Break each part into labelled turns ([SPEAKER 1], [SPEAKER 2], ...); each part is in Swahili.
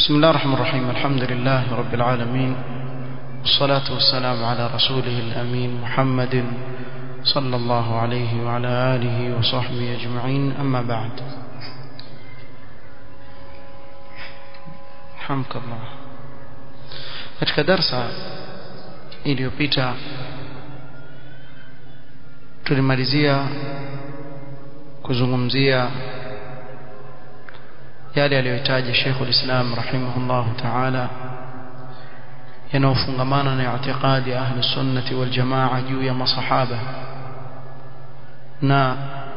[SPEAKER 1] بسم الله الرحمن الرحيم الحمد لله رب العالمين والصلاة والسلام على رسوله الأمين محمد صلى الله عليه وعلى آله وصحبه أجمعين أما بعد حمك الله katika darsa iliyopita tulimalizia kuzungumzia yale aliyotaja Sheikhul Islam rahimahullah ta'ala yanayofungamana na i'tiqadi ahli sunnati wal jamaa juu ya masahaba na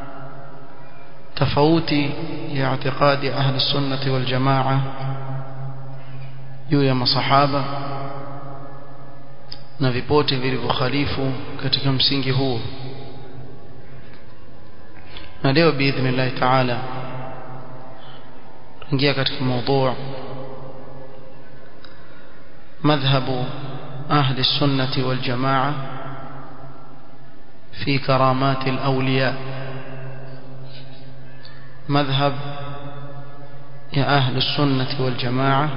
[SPEAKER 1] tofauti ya i'tiqadi ahli sunnati wal jamaa juu ya masahaba na vipote vilivyokhalifu katika msingi huo na leo biidhnillah ta'ala tuingia katika mada madhhabu ahli sunnati wal jamaa في كرامات الأولياء مذهب يا أهل السنة والجماعة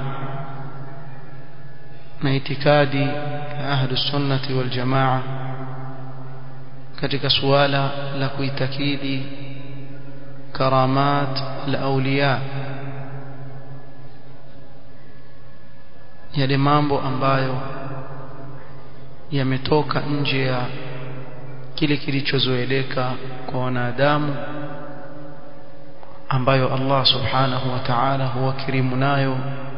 [SPEAKER 1] na itikadi ya ahlu sunnati wal jamaa katika suala la kuitakidi karamat al-awliya yale mambo ambayo yametoka nje ya kile kilichozoeleka kwa wanadamu ambayo Allah subhanahu wa ta'ala huwakirimu nayo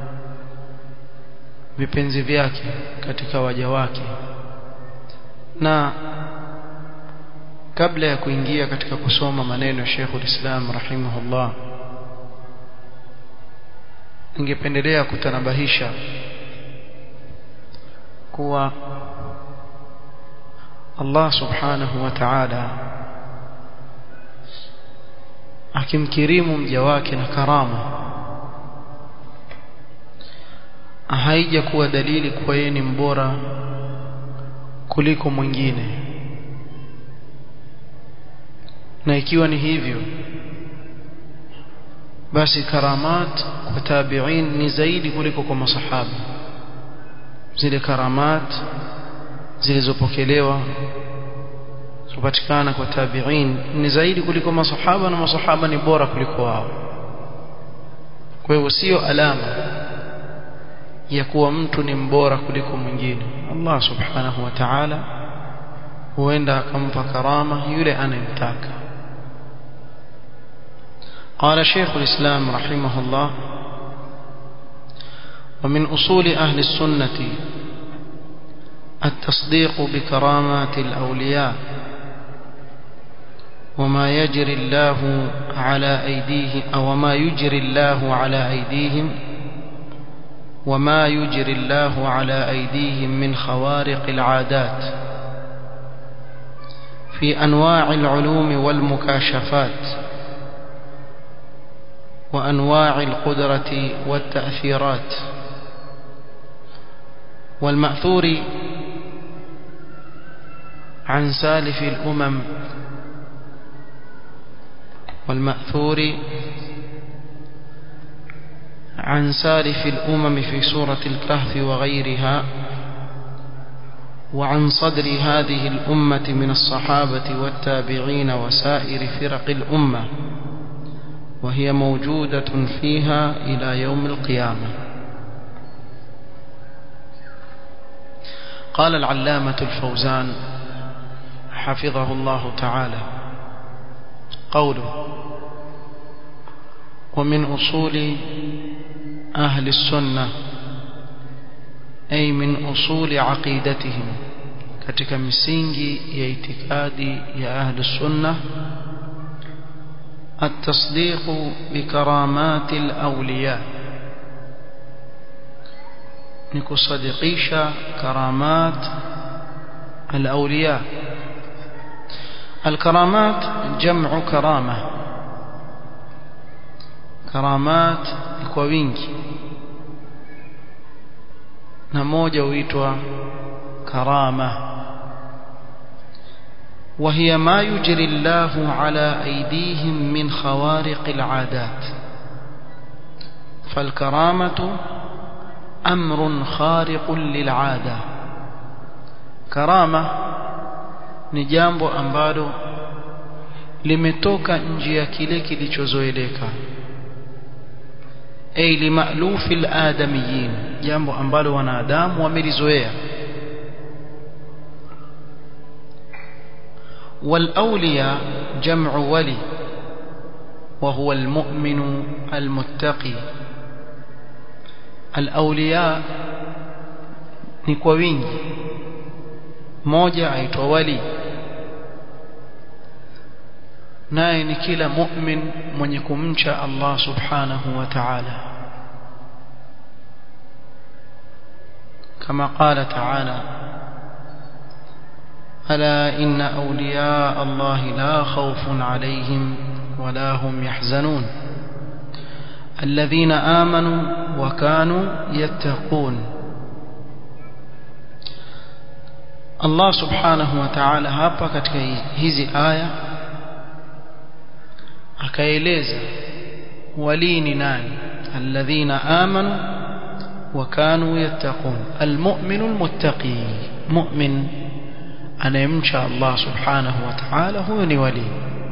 [SPEAKER 1] vipenzi vyake katika waja wake na kabla ya kuingia katika kusoma maneno ya Sheikh Islam rahimahullah ningependelea kutanabahisha kuwa Allah subhanahu wa ta'ala akimkirimu mja wake na karama haija kuwa dalili kuwa yeye ni mbora kuliko mwingine na ikiwa ni hivyo basi karamat kwa tabi'in ni zaidi kuliko kwa masahaba zile karamat zilizopokelewa kupatikana kwa tabi'in ni zaidi kuliko masahaba na masahaba ni bora kuliko wao kwa hivyo sio alama ya kuwa mtu ni mbora kuliko mwingine Allah subhanahu wa ta'ala huenda akampa karama yule anayemtaka قال شيخ الإسلام رحمه الله ومن أصول أهل السنة التصديق بكرامات الأولياء وما يجري الله على أيديه أو ما يجري الله على أيديهم وما يجري الله على أيديهم من خوارق العادات في أنواع العلوم والمكاشفات وأنواع القدرة والتأثيرات والمأثور عن سالف الأمم والمأثور عن سالف الأمم في سورة الكهف وغيرها وعن صدر هذه الأمة من الصحابة والتابعين وسائر فرق الأمة وهي موجودة فيها إلى يوم القيامة قال العلامة الفوزان حفظه الله تعالى قوله ومن أصول أهل السنة أي من أصول عقيدتهم katika misingi ya itikadi ya ahli sunna التصديق بكرامات الأولياء نكصدقيش كرامات الأولياء الكرامات جمع كرامة كرامات kwa wingi na moja huitwa karama وهي ما يجري الله على أيديهم من خوارق العادات فالكرامة amrun khariqun lil'ada karama ni jambo ambalo limetoka nje ya kile kilichozoeleka ay limalufi aladamiyin jambo ambalo wanadamu wamelizoea والاولياء جمع ولي وهو المؤمن المتقي الاولياء ni kwa wingi moja aitwa wali naye ni kila mu'min mwenye kumcha Allah subhanahu wa ta'ala kama qala ta'ala ألا إن أولياء الله لا خوف عليهم ولا هم يحزنون الذين آمنوا وكانوا يتقون Allah subhanahu wa ta'ala hapa katika hizi aya akaeleza wali ni nani alladhina amanu wa kanu yattaqun almu'minu almuttaqi mu'min anayemcha Allah subhanahu wa ta'ala huyo ni wali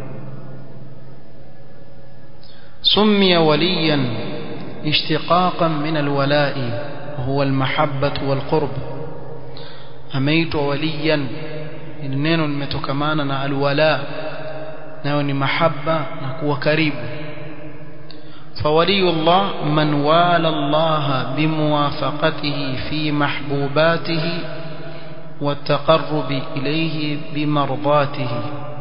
[SPEAKER 1] سمي وليا اشتقاقا من الولاء وهو المحبة والقرب ameitwa waliyan ni neno limetokamana na alwala nayo ni mahabba na kuwa karibu فولي الله من والى الله بموافقته في محبوباته والتقرب إليه بمرضاته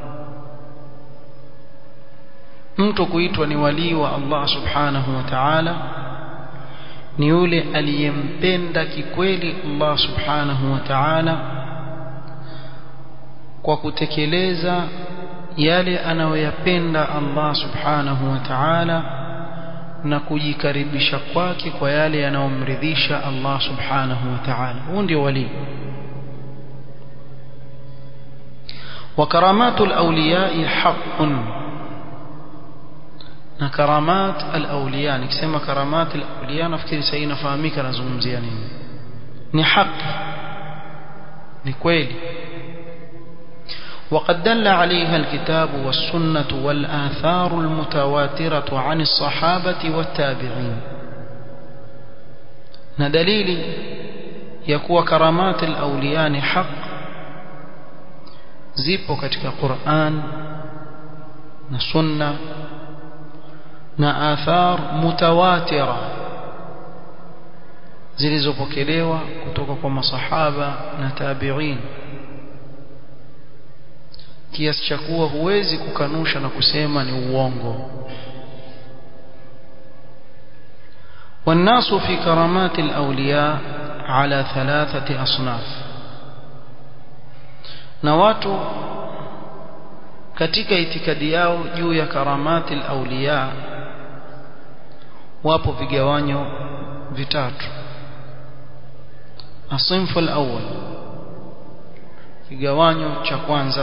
[SPEAKER 1] mtu kuitwa ni walii wa Allah subhanahu wa ta'ala ni yule aliyempenda kikweli Allah subhanahu wa ta'ala kwa kutekeleza yale anayoyapenda Allah subhanahu wa ta'ala na kujikaribisha kwake kwa yale yanayomridhisha Allah subhanahu wa ta'ala huo ndio wali وكرامات الأولياء حق na karamat al-awliya nikisema karamat al-awliya nafikiri sasa inafahamika nazungumzia nini ni haki ni kweli وقد دل عليها الكتاب والسنة والآثار المتواترة عن الصحابة والتابعين ندليل يكون كرامات الأولياء حق zipo katika Qur'an na sunna na athar mutawatira zilizopokelewa kutoka kwa masahaba na tabi'in kiasi cha kuwa huwezi kukanusha na kusema ni uongo والناس في كرامات الأولياء على ثلاثة أصناف na watu katika itikadi yao juu ya karamati al-awliya wapo vigawanyo vitatu asinfu al-awwal kigawanyo cha kwanza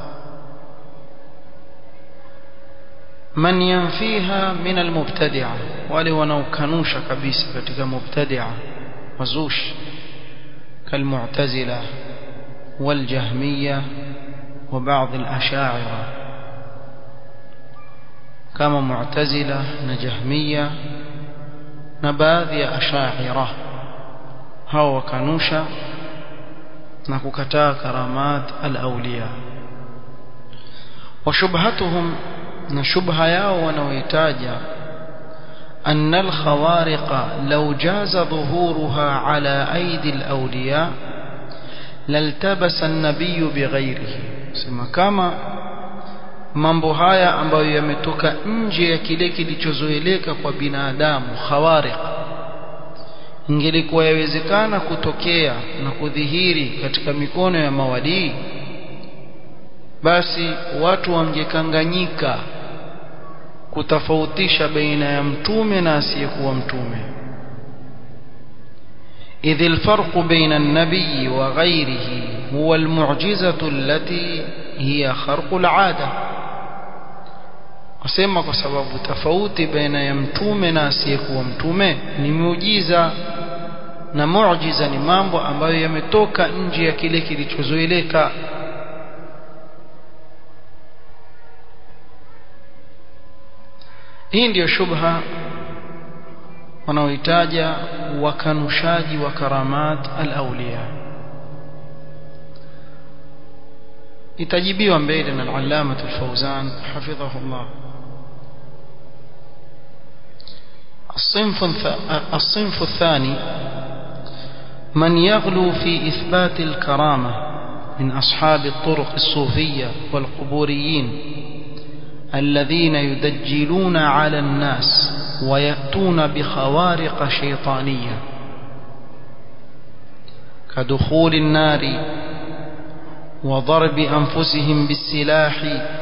[SPEAKER 1] man yanfiha min al-mubtadi'a wale wanaokanusha kabisa katika mubtadi'a wazushi kalmu'tazila والجهمية وبعض الأشاعرة كما معتزلة نجهمية نباذي أشاعرة هو كنوشة نككتا كرامات الأولياء وشبهتهم نشبه ياو ونويتاجا أن الخوارق لو جاز ظهورها على أيدي الأولياء laltabasa an-nabiy bighairihi sema kama mambo haya ambayo yametoka nje ya kile kilichozoeleka kwa binadamu khawariq ingelikuwa yawezekana kutokea na kudhihiri katika mikono ya mawadii basi watu wangekanganyika kutofautisha baina ya mtume na asiyekuwa mtume إذ الفرق بين النبي وغيره هو المعجزة التي هي خرق العادة wasema kwa sababu tofauti baina ya mtume na asiyekuwa mtume ni muujiza na muujiza ni mambo ambayo yametoka nje ya kile kilichozoeleka hii ndiyo shubha wanaoitaja wakanushaji wa karamat al-awliya itajibiwa mbele na al-allama al-fawzan hafidhahu Allah الصنف الصنف الثاني من يغلو في إثبات الكرامة من أصحاب الطرق الصوفية والقبوريين الذين يدجلون على الناس ويأتون بخوارق شيطانية كدخول النار وضرب أنفسهم بالسلاح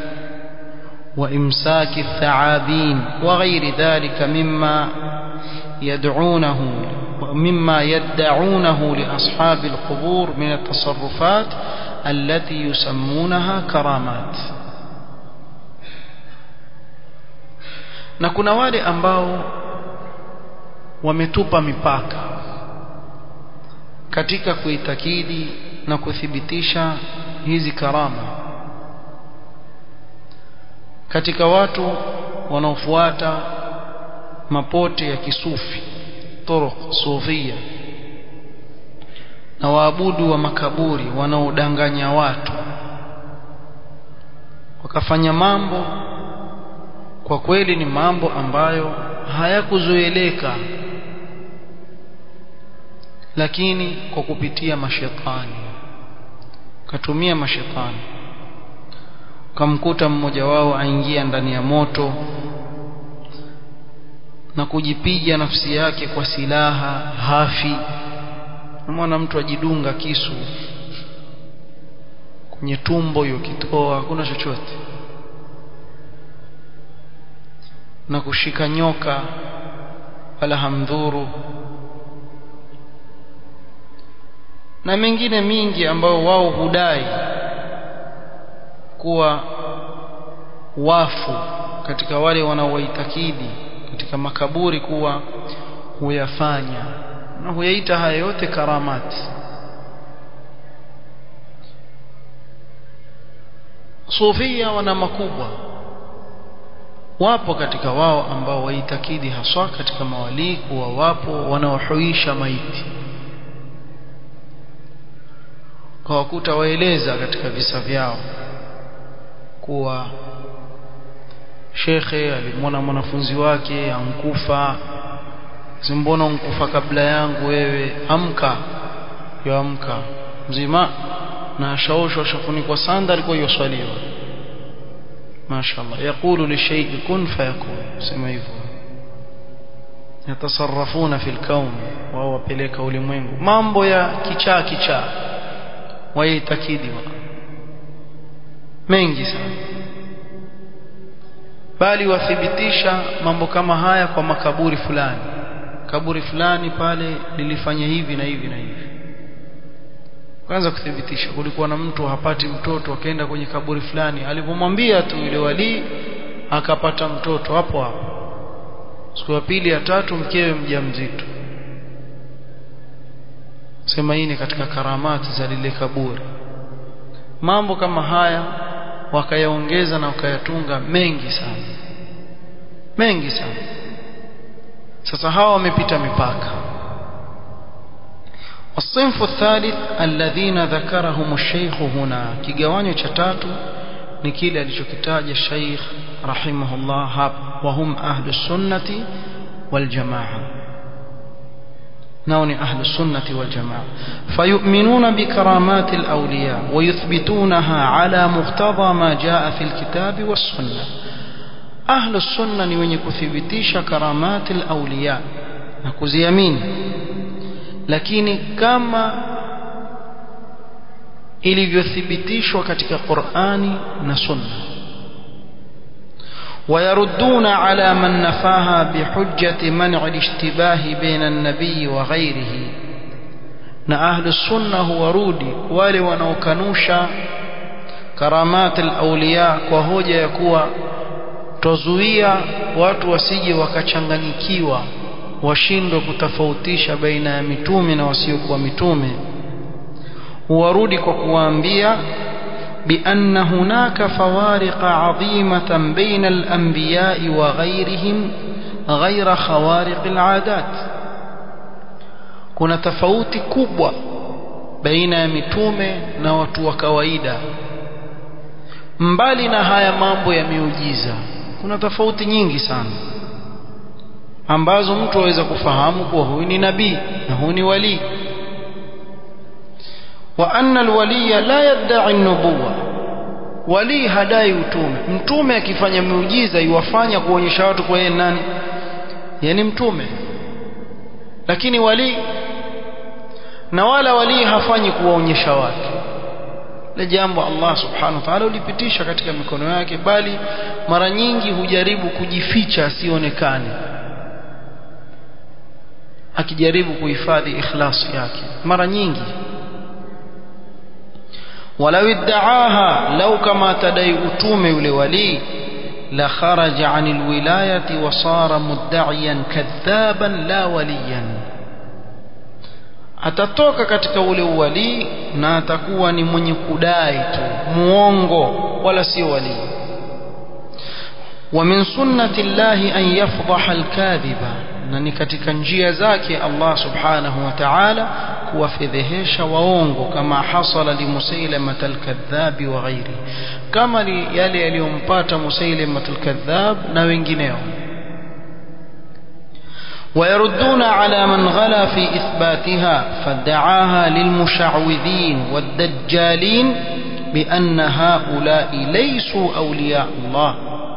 [SPEAKER 1] وإمساك الثعابين وغير ذلك مما يدعونه مما يدعونه لأصحاب القبور من التصرفات التي يسمونها كرامات na kuna wale ambao wametupa mipaka katika kuitakidi na kuthibitisha hizi karama katika watu wanaofuata mapote ya kisufi turuq sufia na waabudu wa makaburi wanaodanganya watu wakafanya mambo kwa kweli ni mambo ambayo hayakuzoeleka lakini kwa kupitia mashetani katumia mashetani ukamkuta mmoja wao aingia ndani ya moto na kujipiga nafsi yake kwa silaha hafi mwana mtu ajidunga kisu kwenye tumbo yokitoa hakuna chochote na kushika nyoka wala hamdhuru na mengine mingi ambao wao hudai kuwa wafu katika wale wanaowaitakidi katika makaburi kuwa huyafanya na huyaita haya yote karamati sufia wana makubwa wapo katika wao ambao waitakidi haswa katika mawalii kuwa wapo wanaohuisha maiti kwa wakuta waeleza katika visa vyao kuwa shekhe alimwona mwanafunzi wake ankufa simbona unkufa kabla yangu wewe amka yoamka mzima na ashaoshwa ashafunikwa sanda alikuwa yoswaliwa mashallah yaqulu lishay'i kun fayakun sema hivyo yatasarrafuna fil kaun wao wapeleka ulimwengu mambo ya kichaa kichaa waitakidi mengi sana bali wathibitisha mambo kama haya kwa makaburi fulani kaburi fulani pale lilifanya hivi na hivi na hivi kwanza kuthibitisha kulikuwa na mtu hapati mtoto akaenda kwenye kaburi fulani alipomwambia tu yule wali akapata mtoto hapo hapo siku ya pili ya tatu mkewe mjamzito sema hii ni katika karamati za lile kaburi mambo kama haya wakayaongeza na wakayatunga mengi sana mengi sana sasa hawa wamepita mipaka الصنف الثالث الذين ذكرهم الشيخ هنا kigawanyo cha tatu ni kile alichokitaja Sheikh rahimahullah hapa wahum ahlus sunnati wal jamaa نون أهل السنة والجماعة فيؤمنون بكرامات الأولياء ويثبتونها على مقتضى ما جاء في الكتاب والسنة أهل السنة نيوني كثبتيش كرامات الأولياء نكوزيامين lakini kama ilivyothibitishwa katika Qur'ani na Sunna ويردون على من نفاها بحجة منع الاشتباه بين النبي وغيره na ahlu sunna huwarudi wale wanaokanusha karamat al-awliya kwa hoja ya kuwa tozuia watu wasije wakachanganyikiwa washindwe kutofautisha baina ya mitume na wasiokuwa mitume huwarudi kwa kuwaambia بأن هناك فوارق عظيمة بين الأنبياء وغيرهم غير خوارق العادات kuna tofauti kubwa baina ya mitume na watu wa kawaida mbali na haya mambo ya miujiza kuna tofauti nyingi sana ambazo mtu aweza kufahamu kuwa huyu ni nabii na huyu ni walii wa anna alwaliya la yadda'i an-nubuwa wali hadai utume mtume akifanya miujiza iwafanya kuonyesha watu kwa yeye nani yani mtume lakini wali na wala wali hafanyi kuwaonyesha watu ile jambo Allah subhanahu wa ta'ala ulipitisha katika mikono yake bali mara nyingi hujaribu kujificha asionekane akijaribu kuhifadhi ikhlasi yake mara nyingi ولو ادعاها لو كما تدعي أتوم لولي لخرج عن الولاية وصار مدعيا كذابا لا وليا atatoka katika ule uwalii na atakuwa ni mwenye kudai tu muongo wala sio walii wa min sunnati llahi an yafdaha alkadhiba na ni katika njia zake Allah subhanahu wa ta'ala kuwafedhehesha waongo kama hasala li musailamata alkadhabi wa ghairi kama li yale yaliyompata musailamata alkadhab na wengineo ويردون على من غلا في إثباتها فادعاها للمشعوذين والدجالين بأن هؤلاء ليسوا أولياء الله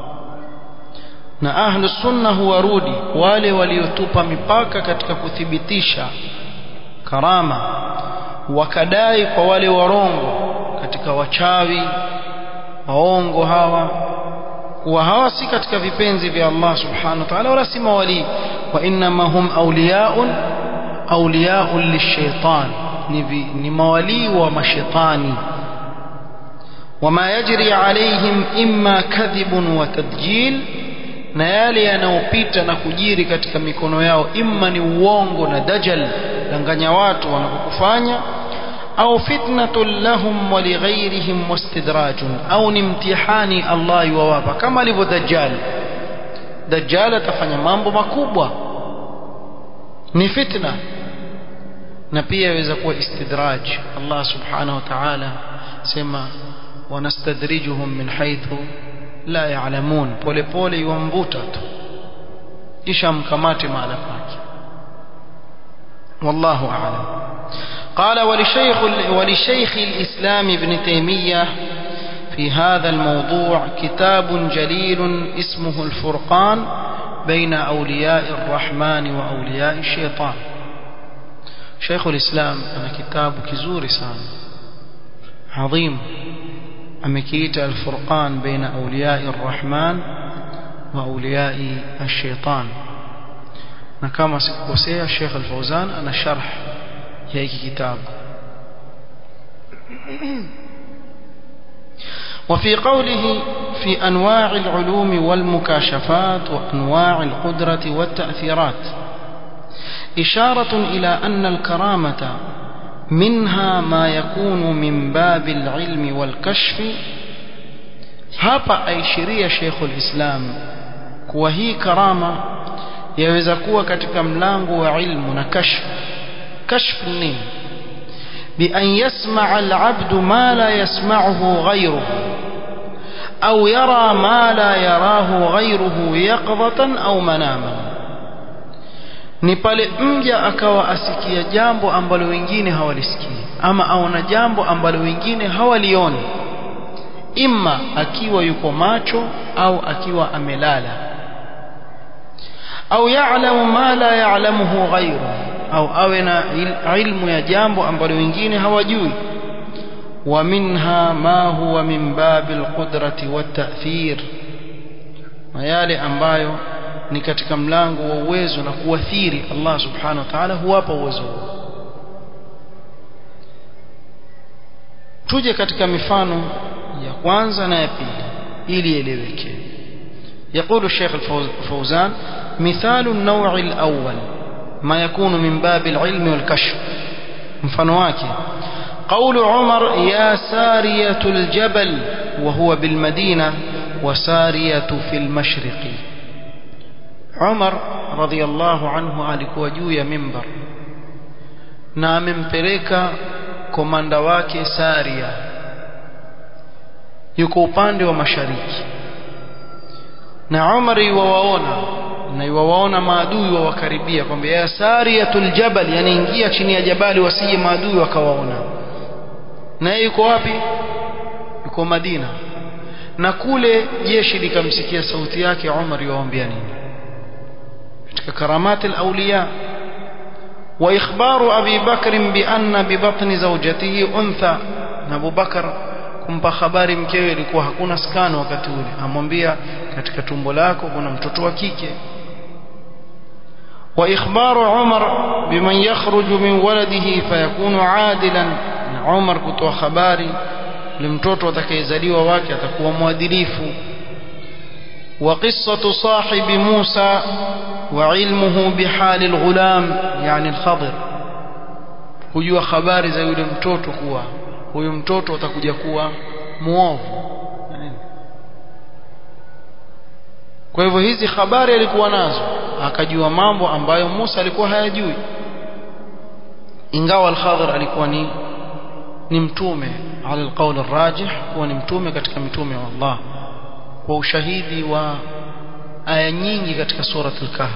[SPEAKER 1] na ahlu sunna huwarudi wale waliotupa mipaka katika kuthibitisha karama wakadai kwa wale warongo katika wachawi waongo hawa kuwa hawa si katika vipenzi vya Allah subhanahu wa ta'ala wala si mawali wa innama hum awliyaun awliyaun lishaitan ni, ni mawali wa mashaitani wama yajri alaihim imma kadhibun wa tadjil na yale yanayopita na kujiri katika mikono yao imma ni uongo na dajal danganya watu wanapokufanya au fitnatun lahum wa lighairihim wastidrajun au ni mtihani Allah yuwapa kama alivyo dajjal dajjal atafanya mambo makubwa ni fitna na pia yaweza kuwa istidraj Allah subhanahu wa ta'ala sema wanastadrijuhum min haythu la ya'lamun pole pole yuamvuta tu kisha mkamate mahala pake wallahu a'lam قال ولشيخ ولشيخ الإسلام ابن تيمية في هذا الموضوع كتاب جليل اسمه الفرقان بين أولياء الرحمن وأولياء الشيطان شيخ الإسلام أنا كتاب كزور سام عظيم أمكيت الفرقان بين أولياء الرحمن وأولياء الشيطان نكما سكوسيا الشيخ الفوزان أنا شرح هيك كتاب وفي قوله في أنواع العلوم والمكاشفات وأنواع القدرة والتأثيرات إشارة إلى أن الكرامة منها ما يكون من باب العلم والكشف hapa aishiria Sheikhul Islam kuwa hii karama yaweza kuwa katika mlango wa ilmu na kashf kashf nini بأن يسمع العبد ما لا يسمعه غيره أو يرى ما لا يراه غيره يقظة أو مناما ni pale mja akawa asikia jambo ambalo wengine hawalisikii ama aona jambo ambalo wengine hawalioni imma akiwa yuko macho au akiwa amelala au ya'lamu ma la ya'lamuhu ghayruhu au awe na ilmu ya jambo ambalo wengine hawajui wa minha ma huwa min babil qudrati wat ta'thir na yale ambayo ni katika mlango wa uwezo na kuathiri Allah subhanahu wa ta'ala huwapa uwezo huo tuje katika mifano ya kwanza na ya pili ili eleweke يقول الشيخ الفوزان مثال النوع الأول ما يكون من باب العلم والكشف mfano wake قول عمر يا سارية الجبل وهو بالمدينة وسارية في المشرق عمر رضي الله عنه alikuwa juu ya mimbar na amempeleka komanda wake Saria yuko upande wa mashariki na Umar yuwaona na yuwaona maadui wawakaribia kwamba ya Sariyatul Jabal yani ingia chini ya jabali wasije maadui wakawaona na yeye yuko wapi yuko Madina na kule jeshi likamsikia sauti yake Umar yuwaambia nini katika karamati al-awliya وإخبار أبي بكر بأن ببطن زوجته أنثى أبو بكر kumpa habari mkewe ilikuwa hakuna skano wakati ule amwambia katika tumbo lako kuna mtoto wa kike wa ikhbaru Umar biman yakhruju min waladihi fayakunu adilan na Umar kutoa habari ni mtoto atakayezaliwa wake atakuwa mwadilifu wa qissatu sahibi Musa وعلمه بحال الغلام يعني الخضر kujua habari za yule mtoto kuwa huyu mtoto atakuja kuwa muovu kwa hivyo hizi habari alikuwa nazo akajua mambo ambayo Musa alikuwa hayajui ingawa al-Khadhir alikuwa ni ni mtume ala alqawl arrajih kuwa ni mtume katika mitume wa Allah kwa ushahidi wa aya nyingi katika surat al-kahf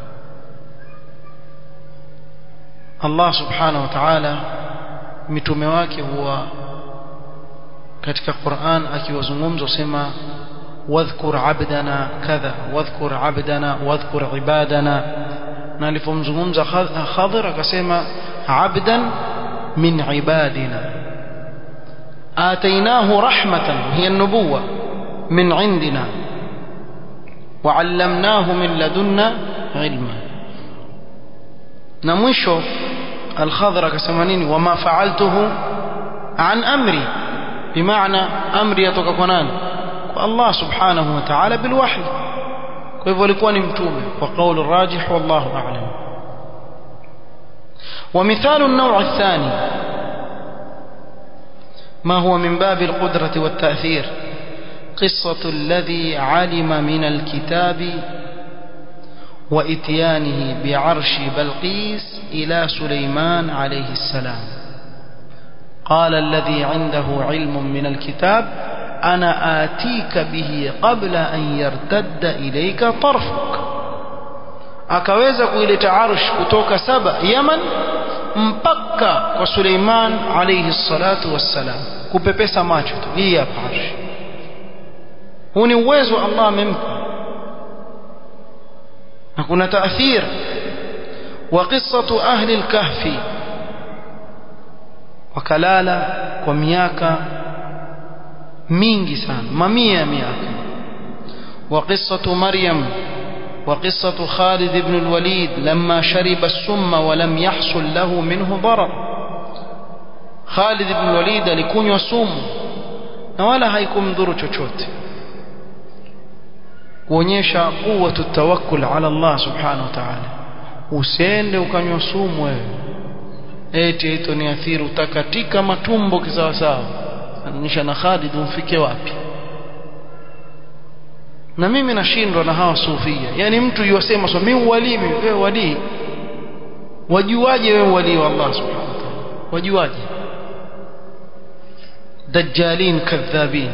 [SPEAKER 1] Allah subhanahu wa ta'ala mitume wake huwa katika Qur'an akiwazungumza usema wadhkur abdana kadha wadhkur abdana wadhkur ibadana na alipomzungumza Khadir akasema abdan min ibadina atainahu rahmatan hiya an-nubuwah min indina وعلمناه من لدنا علما نمشو الخضر كسمانين وما فعلته عن أمري بمعنى أمري يتوقفنان الله سبحانه وتعالى بالوحي كيف لكون متومة وقول الراجح والله أعلم ومثال النوع الثاني ما هو من باب القدرة والتأثير قصة الذي علم من الكتاب وإتيانه بعرش بلقيس إلى سليمان عليه السلام قال الذي عنده علم من الكتاب أنا آتيك به قبل أن يرتد إليك طرفك akaweza kuileta arsh kutoka saba yaman mpaka kwa suleiman alaihi salatu wassalam kupepesa macho tu hii hapa arsh huu ni uwezo Allah amempa na kuna taathir wa qissatu ahli al-kahfi wakalala kwa miaka mingi sana mamia ya miaka wa qissatu maryam وقصة خالد بن الوليد لما شرب السم ولم يحصل له منه ضرر خالد بن الوليد alikunywa sumu na wala haikumdhuru chochote kuonyesha quwwatu tawakkul ala Allah subhanahu wa ta'ala usiende ukanywa sumu wewe eti ito ni athiri utakatika matumbo kisawa sawa anaonyesha na Khalid umfike wapi na mimi nashindwa na hawa sufia yani mtu yuwasema so mimi wali wewe wali wajuaje wewe wali wa Allah subhanahu wa ta'ala wajuaje dajjalin kadhabin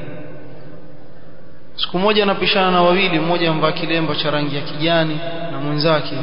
[SPEAKER 1] siku moja anapishana na wawili mmoja amvaa kilemba cha rangi ya kijani na mwenzake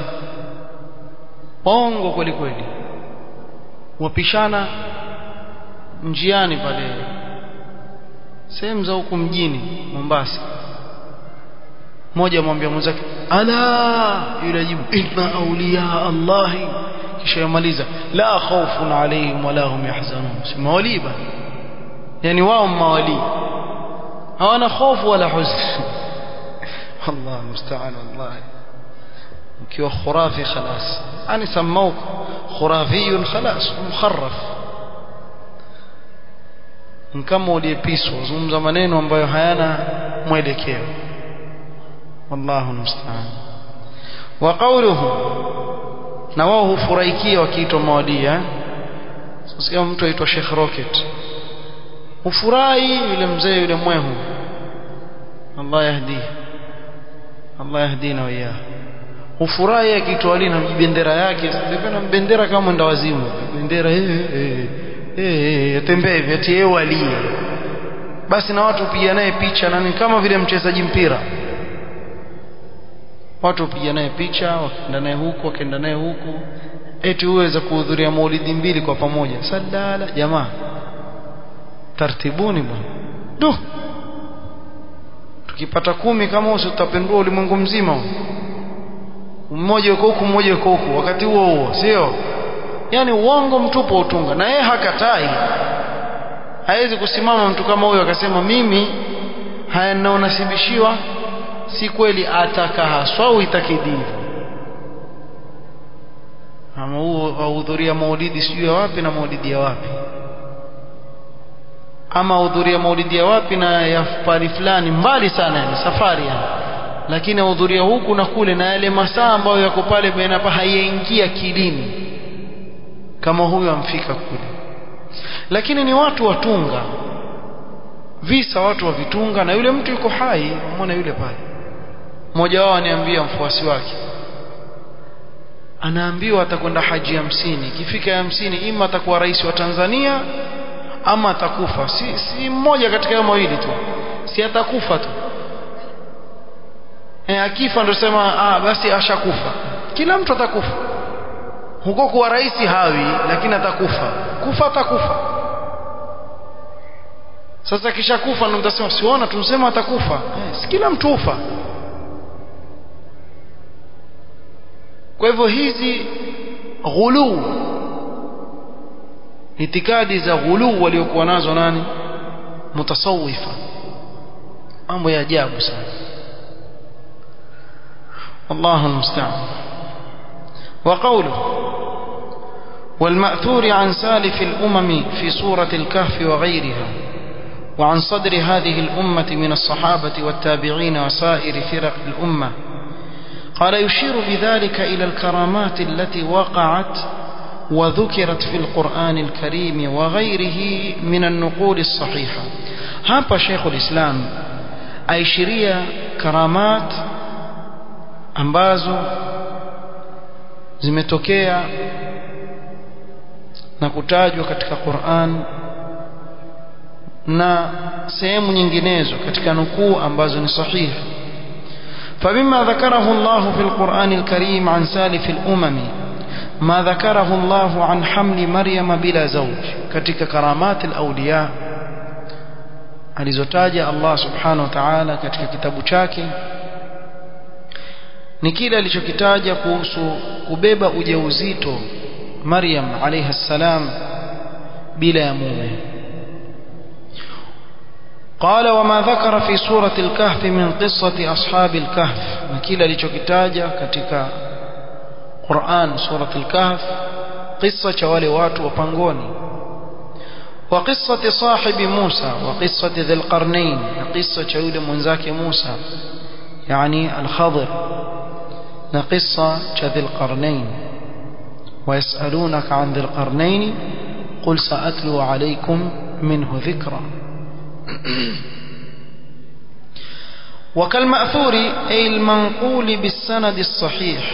[SPEAKER 1] bongo kweli kweli wapishana njiani pale sehemu za huku mjini Mombasa mmoja amwambia mwenzake ala yule ajibu inna awliya Allah kisha yamaliza la khawfun alayhim wala hum yahzanun si mawali bali yani wao mawali hawana hofu wala huzn Allah musta'an wallahi ukiwa khurafi khalas ani samauk khurafiyun khalas mukharraf kama uliyepiswa zungumza maneno ambayo hayana mwelekeo wallahu musta'an wa qawluhu na wao hufurahikia wakiitwa mawali eh sasa mtu aitwa Sheikh Rocket hufurahi yule mzee yule mwehu Allah yahdi Allah yahdina wa iyah hufurahi akiitwa ali na bendera yake sasa bendera kama mwenda wazimu bendera eh eh eh yatembea hivi ati yeye wali basi na watu piga naye picha nani kama vile mchezaji mpira watu piga naye picha wakaenda naye huku wakaenda naye huku eti uweza kuhudhuria maulidi mbili kwa pamoja sadala jamaa tartibuni bwana du tukipata kumi kama usi tutapendua ulimwengu mzima mmoja yuko huku mmoja yuko huku wakati huo huo sio yani uongo mtupu utunga na yeye hakatai hawezi kusimama mtu kama huyo akasema mimi haya ninaonasibishiwa si kweli ataka haswa uitakidini ama huo ahudhuria maulidi sijui ya wapi na maulidi ya wapi ama ahudhuria maulidi ya wapi na ya pali fulani mbali sana yani safari yani lakini ahudhuria huku na kule na yale masaa ambayo yako pale baina hapa hayaingia kilini kama huyo amfika kule lakini ni watu watunga visa watu wavitunga na yule mtu yuko hai umeona yule pale mmoja wao aniambia mfuasi wake anaambiwa atakwenda haji hamsini ikifika hamsini ima atakuwa rais wa Tanzania ama atakufa si, si mmoja katika hayo mawili tu si atakufa tu e, akifa ndio sema ah, basi ashakufa kila mtu atakufa huko kuwa rais hawi lakini atakufa kufa atakufa sasa kisha kufa ndio mtasema siona tumsema atakufa eh, si kila mtu ufa kwa hivyo hizi ghuluu itikadi za ghuluu waliokuwa nazo nani mutasawifa mambo ya ajabu sana والله المستعان وقوله والمأثور عن سالف الأمم في سورة الكهف وغيرها وعن صدر هذه الأمة من الصحابة والتابعين وسائر فرق الأمة قال يشير بذلك إلى الكرامات التي وقعت وذكرت في القرآن الكريم وغيره من النقول الصحيحة هذا شيخ الإسلام أيشريا كرامات ambazo zimetokea na kutajwa katika Qur'an na sehemu nyinginezo katika nukuu ambazo ni sahihi فمما ذكره الله في القرآن الكريم عن سالف الأمم ما ذكره الله عن حمل مريم بلا زوج katika كرامات الأولياء alizotaja Allah subhanahu wa ta'ala katika kitabu chake ni kile alichokitaja kuhusu kubeba ujauzito Maryam alayha salam bila ya mume قال وما ذكر في سورة الكهف من قصة أصحاب الكهف نكيل alichokitaja katika Qur'an سورة الكهف قصة wale watu wa pangoni وقصة صاحب موسى وقصة ذي القرنين قصة yule mwenzake Musa يعني الخضر قصة ذي القرنين ويسألونك عن ذي القرنين قل سأتلو عليكم منه ذكرًا وكالمأثور أي المنقول بالسند الصحيح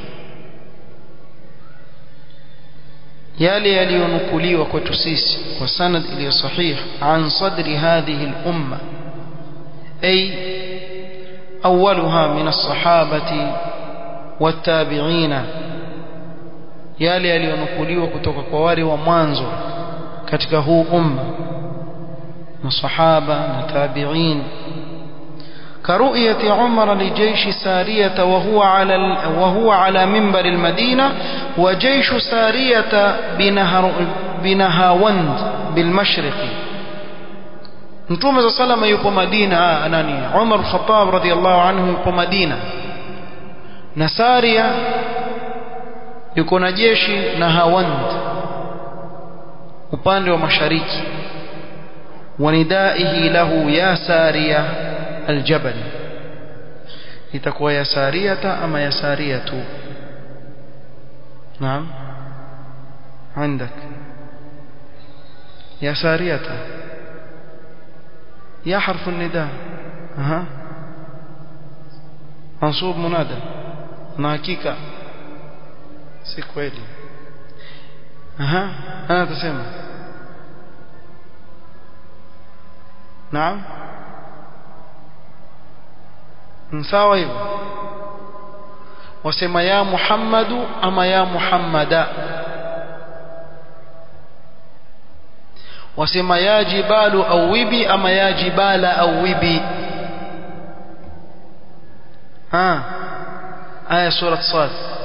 [SPEAKER 1] yale yaliyonukuliwa kwetu sisi kwa sanad iliyo sahih an sadri hadhihi al-umma ay awwaluha min as-sahabati wat-tabi'ina yale yaliyonukuliwa kutoka kwa wale wa mwanzo katika huu umma masahaba na tabi'in كرؤية عمر لجيش سارية وهو على وهو على منبر المدينة وجيش سارية بنهر بنهاوند بالمشرق Mtume صلى الله yupo Madina nani Umar al-Khattab radhiyallahu anhu yupo Madina na Saria yuko na jeshi na Hawand upande wa mashariki wanidaihi lahu ya Saria الجبل itakuwa ya sariyata ama ya sariyatu naam عندك يا سارية يا حرف النداء ها منصوب منادى na hakika si kweli aha ana tasema naam sawa hivyo wasema ya muhammadu ama ya muhammada wasema ya jibalu awibi ama ya jibala awibi ha aya sura sad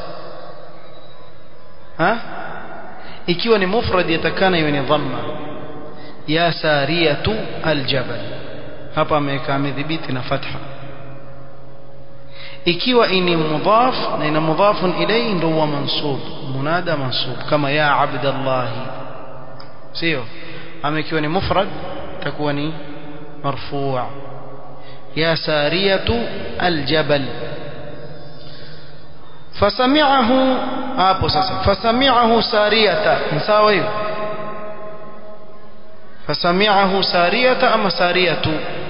[SPEAKER 1] ha ikiwa ni mufrad yatakana iwe ni dhamma ya sariyatu aljabal hapa ameweka amedhibiti na fatha ikiwa ini mudhaf na ina mudhafun ilayhi ndio huwa mansub munada mansub kama ya abdallah sio ama ikiwa ni mufrad takuwa ni marfu' ya sariyatu aljabal fasami'ahu hapo sasa fasami'ahu sariyata sawa hiyo fasami'ahu sariyata ama sariyatu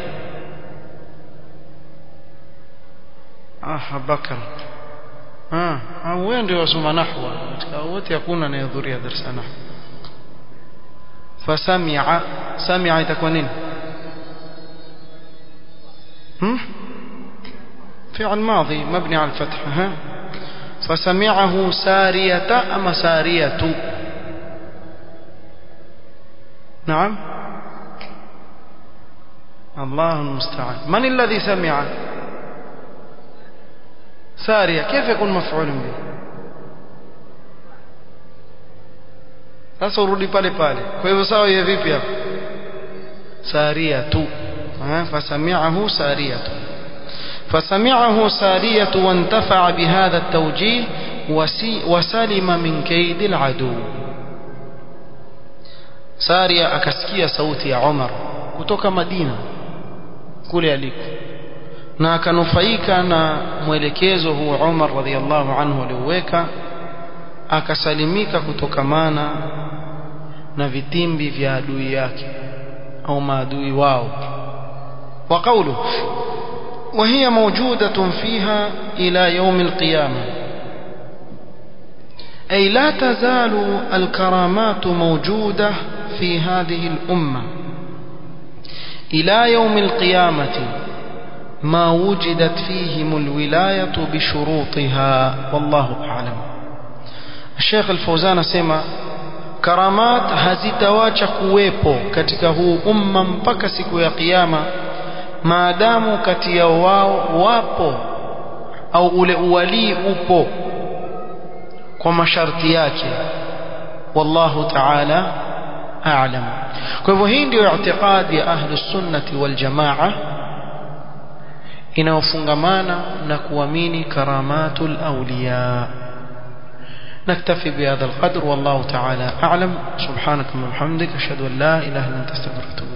[SPEAKER 1] ah bakar ah au wewe ndio wasoma nahwa katika wote hakuna anayehudhuria darasa nahwa فسمع سمع تكون نين هم فعل ماضي مبني على الفتح ها فسمعه سارية أما سارية نعم الله المستعان من الذي سمع سارية كيف يكون مفعول به sasa urudi pale pale kwa hivyo sawa iwe vipi hapo saria tu fasami'ahu saria tu fasami'ahu saria wantafa'a bihadha at-tawjih wasalima min kaid al-adu saria akasikia sauti ya Umar kutoka Madina kule aliko na akanufaika na mwelekezo huo Umar radhiallahu anhu alioweka akasalimika kutokamana na vitimbi vya adui yake au maadui wao wa qawlu وهي موجودة فيها إلى يوم القيامة أي لا تزال الكرامات موجودة في هذه الأمة إلى يوم القيامة ما وجدت فيهم الولاية بشروطها والله أعلم Sheikh Al-Fauzan asema karamat hazitawacha kuwepo katika huu umma mpaka siku ya kiyama maadamu kati ya wao wapo au ule uwalii upo kwa masharti yake wallahu ta'ala a'lam kwa hivyo hii ndio i'tiqadi ya ahlus sunnati wal jamaa inayofungamana na kuamini karamatul awliya نكتفي بهذا القدر والله تعالى أعلم سبحانك وبحمدك أشهد أن لا إله إلا أنت استغفرك